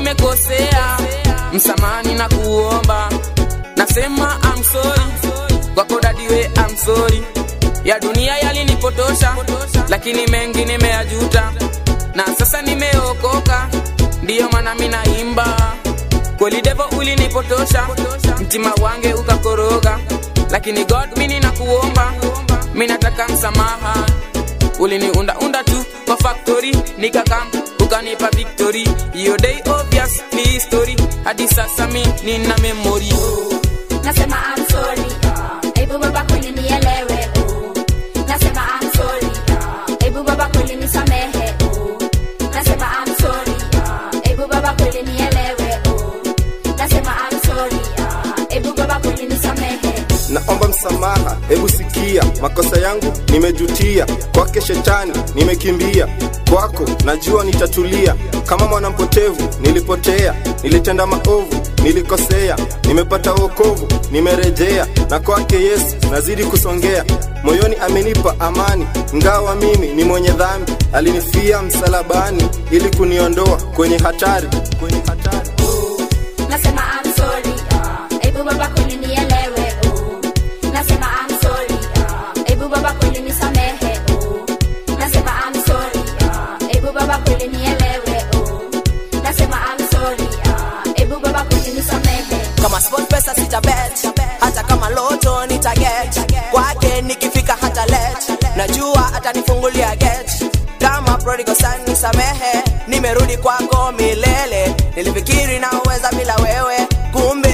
nimekosea msamani na kuomba nasema I'm sorry kwako dadiwe I'm sorry ya dunia yalinipotosha lakini mengi nimeyajuta na sasa nimeokoka ndiyo maana minaimba kweli devo ulinipotosha mtima wange ukakoroga lakini god mini na kuomba minataka msamaha uliniundaunda tu kwa factory nikakam ukanipa victory hiyo day obvious ni history hadi sasa mi nina memory nasema I'm sorry hebu baba kweli nielewe oh. nasema I'm sorry hebu baba kweli nisamehe oh. nasema I'm sorry hebu baba kweli nielewe oh. nasema I'm sorry hebu baba kweli nisamehe naomba msamaha hebu sikia makosa yangu nimejutia kwake shetani nimekimbia kwako najua nitatulia kama mwanampotevu nilipotea nilitenda maovu nilikosea nimepata wokovu nimerejea na kwake yesu nazidi kusongea moyoni amenipa amani ngawa mimi ni mwenye dhambi alinifia msalabani ili kuniondoa kwenye hatari kwenye hatari nasema I'm sorry hebu baba kweli nielewe oh. nasema I'm sorry hebu baba kweli nisamehe oh. nasema I'm sorry hebu baba kweli nielewe oh. nasema I'm sorry hebu baba kweli nisamehe kama sport pesa sitabet hata kama loto nitaget kwake nikifika hata let najua atanifungulia get kama prodigal son nisamehe nimerudi kwako milele nilifikiri naweza bila wewe kumbe